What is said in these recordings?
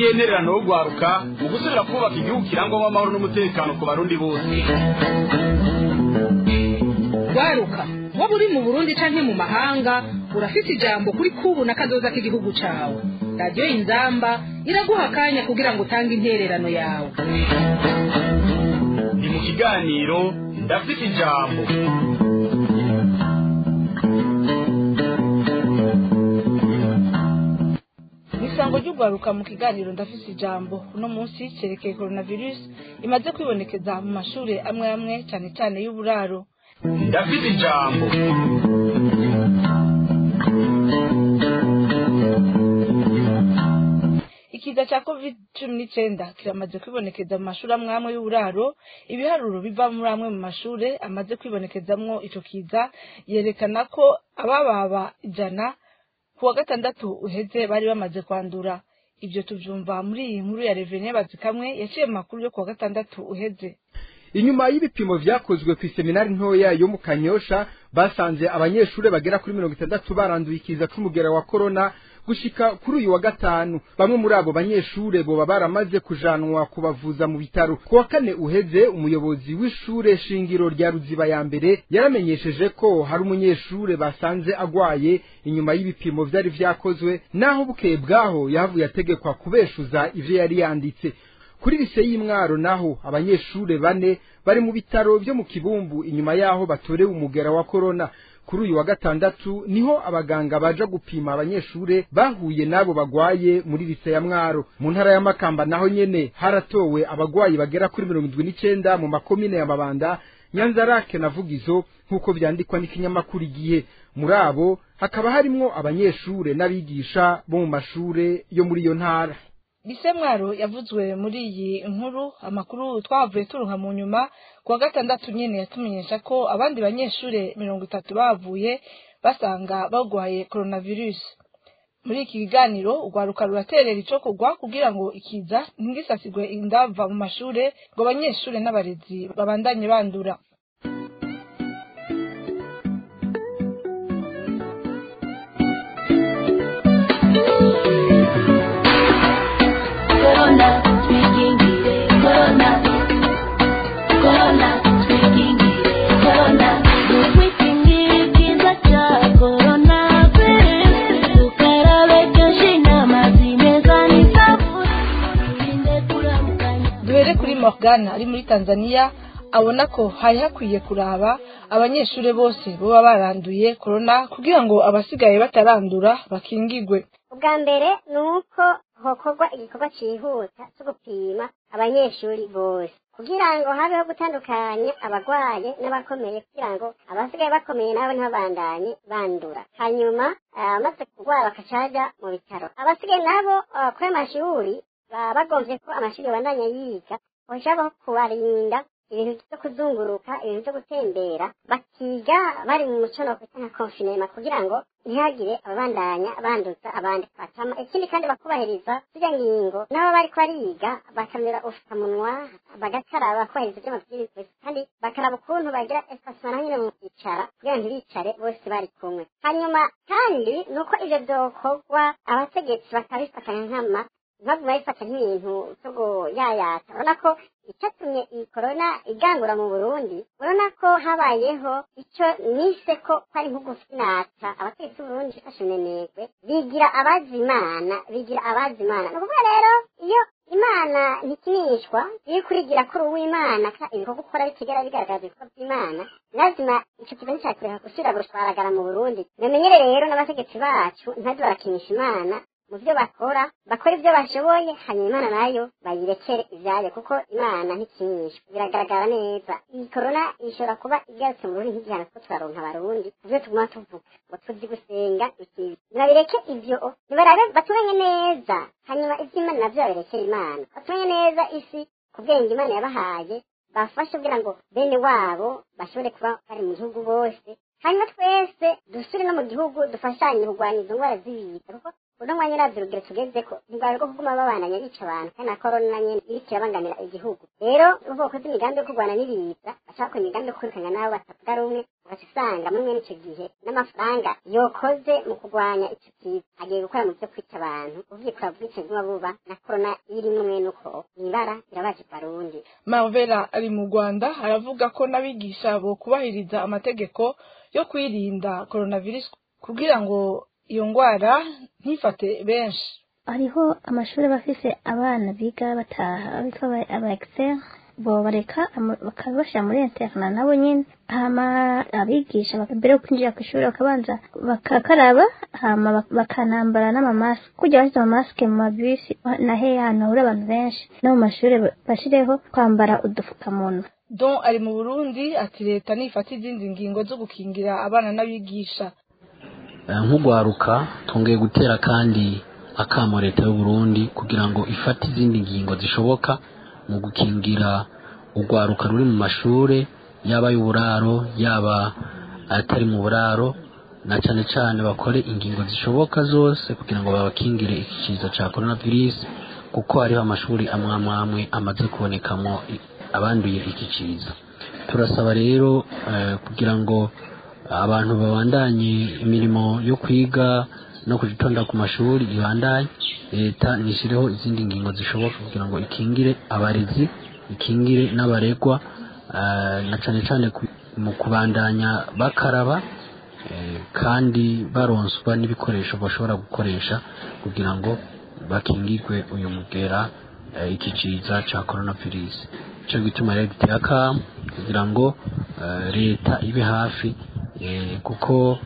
n'intererano yo guharuka mu gusubira kubaka igihugu kirangwamo amahoro n'umutekano ku barundi bose waruka waba uri mu burundi canke mu mahanga urafise ijambo kuri kubu na kazoza k'igihugu cawe radiyo inzamba iraguha akanya kugira ngo utange intererano yawe ni mu kiganiro ndafite ijambo isango ry'urwaruka mu kiganiro ndafise ijambo uno munsi cerekeye coronavirus imaze kwibonekeza mu mashure amwe amwe cane cane y'uburaro ndafite ijambo ikiza ca covid cumi n'icenda kiramaze kwibonekeza mu mashuri amwe amwe y'uburaro ibiharuro biva muri amwe mu mashure amaze kwibonekezamwo ico kiza yerekana ko abababa ijana ku wa gatandatu uheze bari bamaze kwandura ivyo tuvyumva muri iyi nkuru ya revene bazikamwe yaciye mu makuru yo ku wa gatandatu uheze inyuma y'ibipimo vyakozwe ku iseminari ntoya yo mu kanyosha basanze abanyeshure bagera kuri mirongo itandatu baranduye ikiza c'umugera wa korona gushika kuri uyu wa gatanu bamwe muri abo banyeshure boba baramaze kujanwa kubavuza mu bitaro ku wa kane uheze umuyobozi w'ishure shingiro rya ruziba ya mbere yaramenyesheje ko hari umunyeshure basanze agwaye inyuma y'ibipimo vyari vyakozwe naho bukeye bwaho yahavuye ategekwa kubeshuza ivyo yari yanditse kuri lise y'imwaro naho abanyeshure bane bari mu bitaro vyo mu kibumbu inyuma yaho batorewe umugera wa korona kuri uyu wa gatandatu niho abaganga baja gupima abanyeshure bahuye n'abo bagwaye muri lise ya mwaro mu ntara ya makamba naho nyene haratowe abagwayi bagera kuri mirongo indwi n'icenda mu makomine ya mabanda nyanzarake na vugizo nk'uko vyandikwa n'ikinyamakuru igihe muri abo hakaba harimwo abanyeshure n'abigisha bo mu mashure yo muri iyo ntara bise mwaro yavuzwe muri iyi nkuru amakuru twavuye turuha mu nyuma ku wa gatandatu nyene yatumenyesha ko abandi banyeshure mirongo itatu bavuye basanga bagwaye coronavirus muri iki kiganiro urwaruka ruraterera ico kugwa kugira ngo ikiza ntigisasigwe indava mu mashure ngo abanyeshure n'abarezi babandanye bandura Corona, twikingire corona. Corona, twikingire corona. Twikingire ikiza ca corona virus. Tukarabe kenshi n'amazi meza n'isabuni. Twirinde kuramukanya. duhere kuri morgan ari muri tanzania abona ko hari hakwiye kuraba abanyeshure bose boba baranduye corona kugira ngo abasigaye batarandura bakingigwe ubwa mbere ni uko hokorwa igikorwa cyihuta cyo gupima abanyeshuri bose kugira ngo habeho gutandukanya abarwaye n'abakomeye kugira ngo abasigaye bakomeye nabo ntibabandanye bandura hanyuma abamaze kurwara bakacaja mu bitaro abasigaye nabo ah, kuri ayo mashuri baba bagombye ko amashuri babandanya yiga bashaka kubarinda ibintu byo kuzunguruka ibintu byo gutembera bakiga bari mu muco no kwita nka konfinema kugira ngo ntihagire ababandanya banduza abandi batama ikindi kandi bakubahiriza zirya ngingo n'abo bariko bariga bakamera ufukamunwa bagakaraba bakubahiriza ibyo mabwiriza kandi bakaraba ukuntu bagira espacement naho nyine mu kwicara kugira ngo ntibicare bose bari kumwe hanyuma kandi ni uko ivyo vyokorwa abategetsi bakabifatanya nkama ntibaguma babifata nk'ibintu vyo kuyayata urabona ko icyatumye iyi korona igangura mu burundi urabona ko habayeho icyo nise ko kwari nko gufinata abategetsi b'uburundi bifashe minenegwe bigira abazi imana bigira abazi imana ni ukuvuga rero iyo imana ntikinishwa iyo kurigira kuri uw'imana ka ibikorwa ukora bitigera bigaragaza ibikorwa by'imana lazima ico kibazo cyakureka gusubira gushwaragara mu burundi mumenyere rero n'abategetsi bacu ntazi barakinisha imana mu byo bakora bakora ibyo bashoboye hanyuma imana nayo bayirekere ibyayo kuko imana ntikinishwa biragaragara neza iyi korona ishobora kuba igarutse mu burundi nk'igihano two turaronka abarundi kubyo tuguma tuvuga ngo tuzi gusenga ikibi nibabireke ibyo nibarabe baturanye neza hanyuma iby'imana navyo babirekere imana baturanye neza isi ku bwenge imana yabahaye bafashe kugira ngo bene wabo bashobore kuba bari mu gihugu bose hanyuma twese dusubire no mu gihugu dufashanye kurwanya izo ndwara z'ibiza kuko uno mwanya uravye urugero tugezeko ntirwari rwo kuguma babandanya bica abantu kandi na korona nyene iriko irabangamira igihugu rero uvuga ko imigambi yo kurwana n'ibiza bashaka ko imigambi yo kwirukanya n'abo batavuga rumwe ugaca usanga muri mwene ico gihe n'amafaranga yokoze mu kurwanya ico kiza agiye gukora mu vyo kwica abantu uvuye kuravuga ico guma buba na korona irimwo mwene uko ibara birabaje barundi marvela ari mu rwanda aravuga ko n'abigisha bo kubahiriza amategeko yo kwirinda coronavirus kugira ngo iyo ndwara ntifate benshi hariho amashuri aba afise abana biga bataha bitwa aba- aba excel bo bareka ama- bakabashyira muri interna nabo nyine hama abigisha baka- mbere yo kwinjira ku ishuri bakabanza bakakaraba hama bak- bakanambara n'amamasike kujya bashyize amamasike mu mabisi na he ahantu hahurira abantu benshi no mu mashuri ba- bashireho kwambara udupfukamunwa don ari mu burundi ati leta nifata izindi ngingo zo gukingira abana n'abigisha Eh, nk'ugwaruka twongeye gutera kandi akamo leta y'u Burundi kugira ngo ifate izindi ngingo zishoboka mu gukingira urwaruka ruri mu mashure yaba y'uburaro yaba atari mu buraro na cane cane bakore ingingo zishoboka zose kugira ngo babakingire iki kiza ca coronavirus kuko hariho amashuri amwe amwe amwe amaze kubonekamo i- abanduye iki kiza turasaba rero eh, kugira ngo abantu babandanye imirimo yo kwiga no kujitonda ku mashuri ibandanye leta nishyireho izindi ngingo zishoboka kugira ngo ikingire abarezi ikingire n'abaregwa eh, na cane cane ku- mu kubandanya bakaraba eh, kandi baronswa n'ibikoresho bashobora gukoresha kugira ngo bakingirwe uyu mugera eh, iki ciza ca coronavirus ico gituma rero giteye akamo kugira ngo eh, leta ibe hafi eh, kuko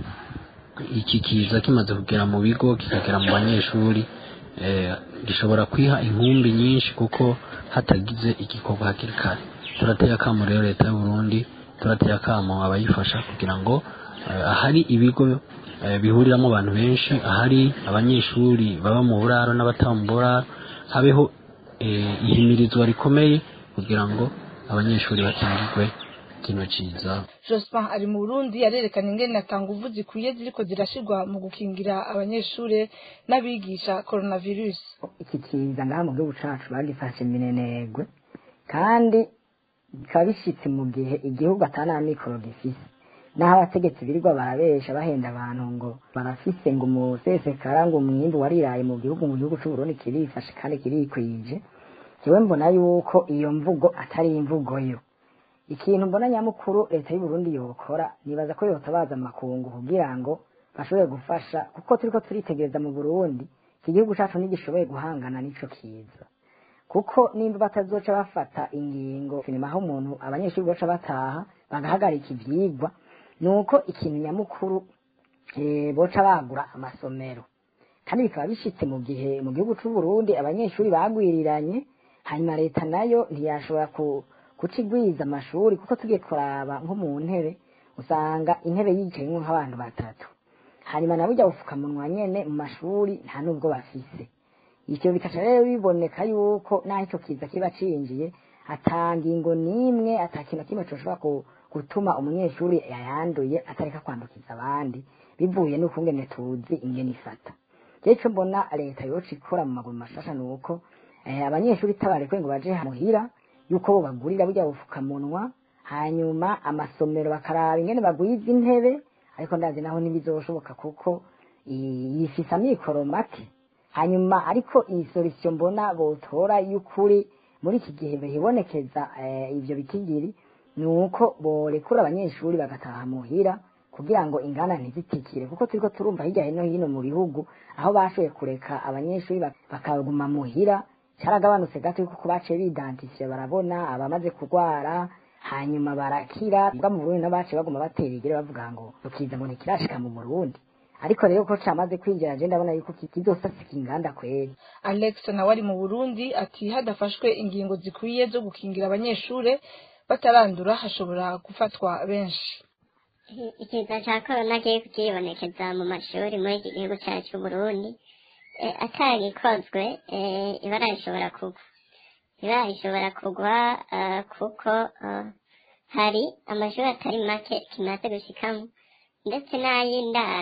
iki kiza kimaze kugera mu bigo kikagera mu banyeshuri eh, gishobora kwiha inkumbi nyinshi kuko hatagize igikorwa hakiri kare turateye akamo rero leta y'u Burundi turateye akamo abayifasha kugira ngo eh, ahari ibigo eh, bihuriramo abantu benshi ahari abanyeshuri baba mu buraro n'abataba mu buraro habeho eh, ihimirizwa rikomeye kugira ngo abanyeshuri bakingirwe kino ciza jospin ari mu burundi arerekana ingene atanga uvu zikwiye ziriko zirashirwa mu gukingira abanyeshure n'abigisha coronavirus iki kiza ngaha mu gihugu cacu bagifashe minenegwe kandi bikaba bishitse mu gihe igihugu atana mikoro gifise naho abategetsi birirwa barabesha bahenda abantu ngo barafise ngo umusesekara ngo umwimbu wariraye mu gihugu mu gihugu c'uburundi kirifashe kandi kirikwije jewe mbona yuko iyo mvugo atari imvugo yo ikintu mbona nyamukuru leta y'uburundi yokora nibaza ko yotabaza amakungu kugira ngo bashobore gufasha kuko turiko turitegereza mu burundi iki gihugu cacu ntigishoboye guhangana n'ico kiza kuko nimba batazoca bafata ingingo sinema aho umuntu abanyeshuri boca bataha bagahagarika ivyigwa nuko ikintu nyamukuru eh, boca bagura amasomero kandi bikaba bishitse mu gihe mu gihugu c'uburundi abanyeshuri bagwiriranye hanyuma leta nayo ntiyashobora ku kucigwiza amashuri kuko tugiye kuraba nko mu ntebe usanga intebe yicayemwo nk'abantu batatu hanyuma na burya bufukamunwa nyene mu mashuri nta nubwo bafise ivyo bikaca rero biboneka yuko naho ico kiza kiba cinjiye ata ngingo n'imwe ata kintu na kimwe coshobora ku- gutuma umunyeshuri yayanduye atareka kwandukiza abandi bivuye n'ukungene tuzi ingene ifata jewe ico mbona leta yoca ikora mu maguru mashasha nuko eh, abanyeshuri tabarekwe ngo baje muhira yuko bo bagurira burya bufukamunwa hanyuma amasomero bakaraba ingene bagwiza intebe ariko ndazi naho ntibizoshoboka kuko i- yifise amikoro make hanyuma ariko iyi solution mbona botora y'ukuri muri iki gihe bihibonekeza eh, ivyo bikigiri ni uko borekura abanyeshuri bagataha muhira kugira ngo ingana ntizitikire kuko turiko turumva hirya hino hino mu bihugu aho bashoboye kureka abanyeshuri bak- bakaguma muhira caragabanutse gato kuko baciye bidantifiye barabona abamaze kurwara hanyuma barakira bwa mu Burundi n'abaciye baguma batera igere bavuga ngo ukiza ngo ntikirashika mu Burundi ariko rero ko camaze kwinjira je ndabona yuko ki- kizosasika inganda kweri alex nawe ari mu burundi ati hadafashwe ingingo zikwiye zo gukingira abanyeshure batarandura hashobora gufatwa benshi Iki- ikiza ca korona kiye kukibonekeza mu mashuri muri iki gihugu cyacu c'uburundi eh, atagikozwe eh, ibara rishobora kugwa ibara rishobora kugwa eh, kuko eh, hari amashuri atari make kimaze gushikamo ndetse n'ay'indaro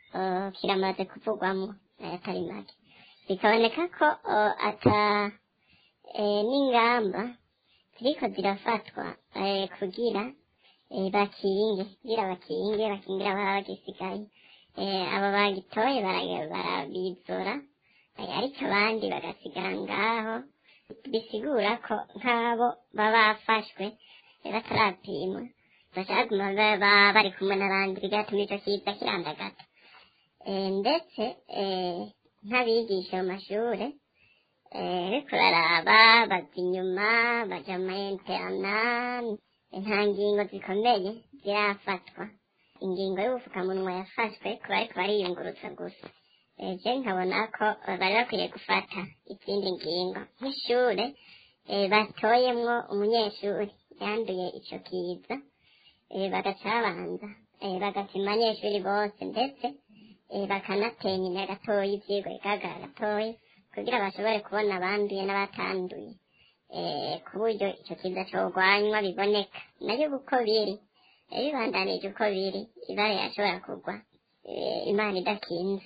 eh, kiramaze kuvugwamo ayatari make bikaboneka ko eh, ata eh, n'ingamba ziriko zirafatwa eh, kugira eh, bakinge kugira bakinge bakingira ababa bagisigaye eh, abo bagitoye bara- barabizora eh, ariko abandi bagasigara ngaho bisigura ko nk'abo baba bafashwe eh, batarapimwa bashaka kuguma baba bari kumwe n'abandi bigatuma ico kiza kirandagata Eh, ndetse eh, nk'abigisha mu mashure eh, ariko baraba baza inyuma baja mu interna nta ngingo zikomeye zirafatwa ingingo y'ubufukamunwa yafashwe ku bariko bariyungurutsa gusa Eh, je nkabona ko eh, bari bakwiye gufata izindi ngingo nk'ishure eh, batoyemwo umunyeshuri yanduye ico kiza eh, bagaca babanza eh, bagapima abanyeshuri bose ndetse eh, bakanatenya imbere gatoya ivyigwa bigaragara gatoya kugira bashobore kubona abanduye n'abatanduye eh, ku buryo ico kiza cogwanywa biboneka nayo uko biri eh, bibandanije uko biri ibara yashobora kugwa eh, imana idakinze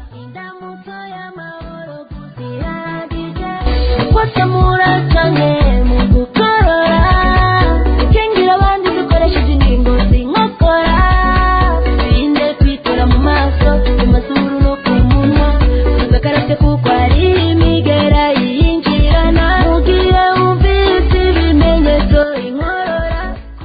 Wata murasanye mu gukorora Ikengira abandi dukoresheje ingingo zinkokora Birinde kwitura mu maso mu mazuru no ku munwa Tugakarabye kuko hari imigera yinjirana Mugihe wumvise ibimenyetso inkorora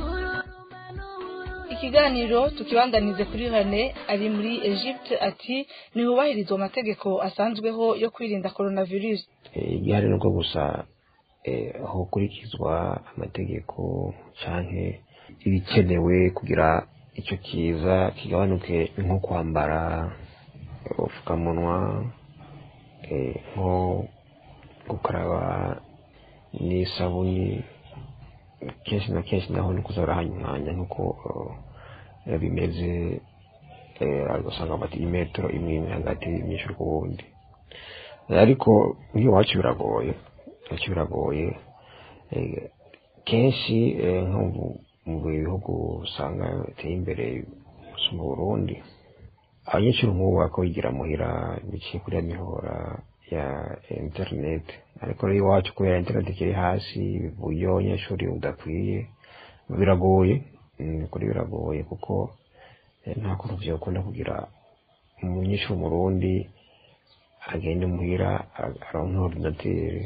ikiganiro tukibandanize kuri rene ari muri egypte ati ntihubahirizwa amategeko asanzweho yo kwirinda coronavirus Eh, igihari nuko gusa eh, hokurikizwa amategeko canke ibikenewe kugira ico kiza kigabanuke nko kwambara ubupfukamunwa eh, nko gukaraba n'isabuni kenshi na kenshi naho ni kuza barahanyumwanya nk'uko eh, bimeze eh, ugasanga bati imetero imwe imwe hagati y'imyinshi ku wundi ariko iyo iwacu biragoye iwacu biragoye eh, kenshi eh, nko mu- mu bihugu usanga biteye imbere gusa mu burundi abanyeshuri nk'ubu bako bigira muhira biciye kuri ya mihora ya internet ariko rero iwacu kubera internet ikiri hasi uburyo abanyeshuri budakwiye biragoye mm, kuri biragoye kuko eh, nta kuntu vyokunda kugira umunyeshuri umurundi agende muhira a- aronke ordinateri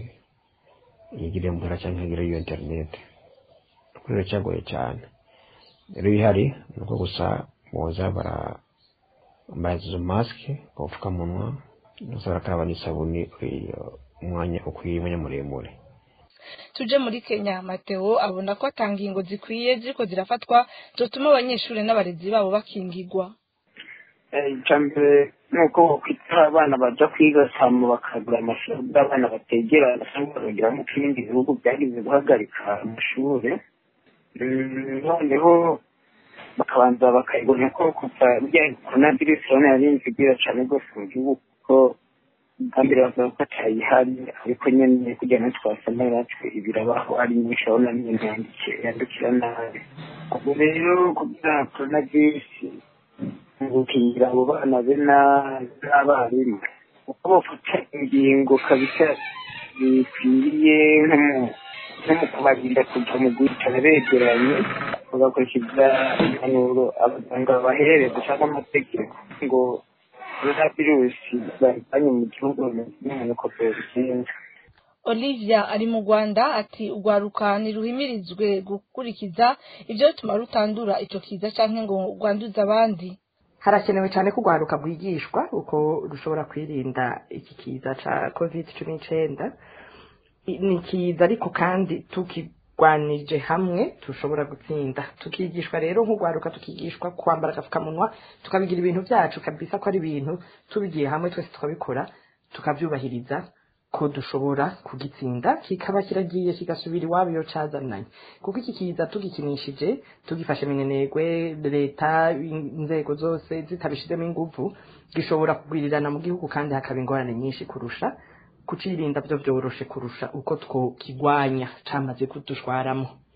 yigire muhira canke agire iyo internet kuri rero cyagoye cyane rero bihari ni uko gusa boza bara bambaye izo masike ubupfukamunwa ndetse barakaraba n'isabuni iyo umwanya ukwiye umwanya muremure tuje muri kenya mateo abona ko atanga ingo zikwiye ziriko zirafatwa zotuma abanyeshuri n'abarezi babo bakingigwa icya mbere ni uko bakwitara abana bajya kwiga samu bakagura amashuri y'abana bategerana cyangwa bakagera mu bindi bihugu byagize guhagarika amashuri Mm, noneho bakabanza bakayibona ko kuva rya korona virusi urabona yarinze igira cyane rwose mu gihugu kuko bwa mbere bavuga ko atayihari ariko nyine kugira ngo twasoma natwe ibirabaho ari nyinshi urabona nyine yandikiye yandukira nabi ubwo rero kugira korona virusi gukingira abo bana be na- n'abarimu uko bafata ingingo kabisa bikwiriye nko mu- nko mu kubarinda kuja mu guhicara begeranye bagakurikiza impanuro abaganga bahereza cyangwa amategeko ngo korona virusi bayivanye mu gihugu n'umunuko byobigenza olivia ari mu rwanda ati urwaruka ntiruhimirizwe gukurikiza ibyo bituma rutandura ico kiza canke ngo rwanduze abandi harakenewe cyane ko urwaruka rwigishwa uko rushobora kwirinda iki kiza cya covid cumi n'icyenda I- ni kiza ariko kandi tukirwanije hamwe dushobora gutsinda tukigishwa rero nk'urwaruka tukigishwa kwambara agapfukamunwa tukabigira ibintu byacu kabisa ko ari ibintu tubigiye hamwe twese tukabikora tukabyubahiriza ko dushobora kugitsinda kikaba kiragiye kigasubira iwabo iyo cazananye kuko iki kiza tugikinishije tugifashe minenegwe leta in- inzego zose zitabishizemo inguvu gishobora kugwirirana mu gihugu kandi hakaba ingorane nyinshi kurusha kucirinda byo byoroshe kurusha uko twokigwanya camaze kudushwaramo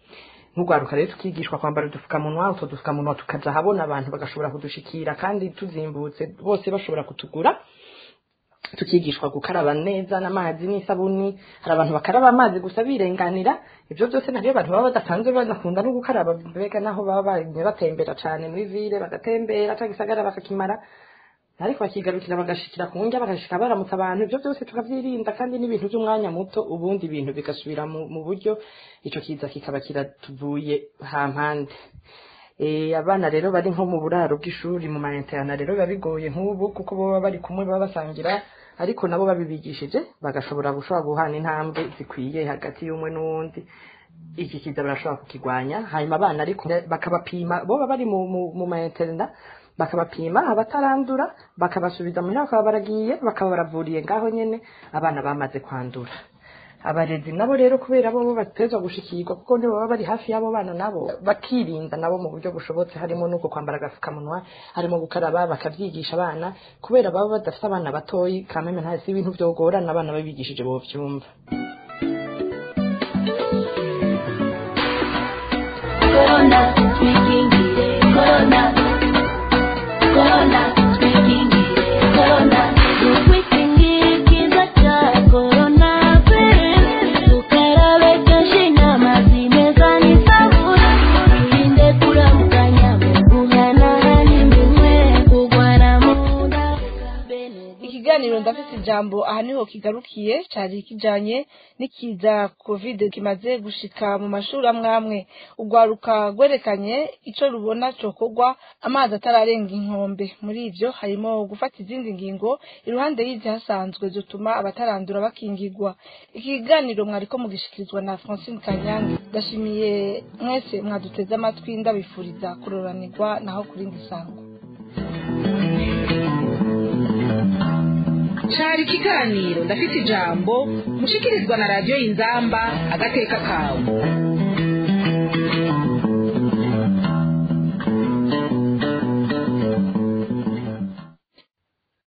nk'urwaruka rero tukigishwa kwambara udupfukamunwa utwo dupfukamunwa tukaja habona abantu bagashobora kudushikira kandi tuzimbutse bose bashobora kutugura tukigishwa gukaraba neza n'amazi n'isabuni hari abantu bakaraba amazi gusa birenganira ibyo byose nabyo abantu baba badasanzwe banakunda no gukaraba mbega naho baba bagiye batembera cyane muri ville bagatembera cyangwa isagara bakakimara ariko bakigarukira bagashikira ku ndya bagashika baramutsa abantu ibyo byose tukavyirinda kandi n'ibintu by'umwanya muto ubundi ibintu bigasubira mu, mu buryo ico kiza kikaba kiratuvuye hampande Eh, abana rero bari nko mu buraro bw'ishuri mu mainterne rero biba bigoye nk'ubu kuko baba bari kumwe baba basangira ariko nabo babibigishije bagashobora gushobora guhana intambwe zikwiye hagati y'umwe n'uwundi iki kiza barashobora kukigwanya hanyuma abana ariko bakabapima bo baba bari mu, mu, mu mainterne bakabapima abatarandura bakabasubiza muhira bakaba baragiye bakaba baravuriye ngaho nyene abana bamaze kwandura abarezi nabo rero kubera bo bo batezwa gushikirwa kuko nibo baba bari hafi y'abo bana nabo bakirinda nabo mu buryo bushobotse harimo nuko kwambara agapfukamunwa harimo gukaraba bakavyigisha abana kubera baba badafite abana batoyi kameme nta si ibintu vyogorana abana babigishije bo vyumva Corona, twikingire corona. Corona, twikingire corona. Twikingire ikiza cya corona virus. Tukarabe kenshi n'amazi meza n'isabune. Twirinde kuramukanya mu guhanahana iminwe. Kurwara mu nda. ikiganiro ndafite ijambo aha niho kigarukiye cyari kijanye n'ikiza covid kimaze gushika mu mashuri amwe amwe urwaruka rwerekanye ico rubona cokorwa amazi atararenga inkombe muri ivyo harimo gufata izindi ngingo iruhande y'izi hasanzwe zituma abatarandura bakingirwa iki kiganiro mwariko mugishikirizwa na francine kanyange ndashimiye mwese mwaduteze amatwi ndabifuriza kuroranirwa naho kurindi sango cari ikiganiro ndafite ijambo mushikirizwa na radiyo inzamba agateka kawe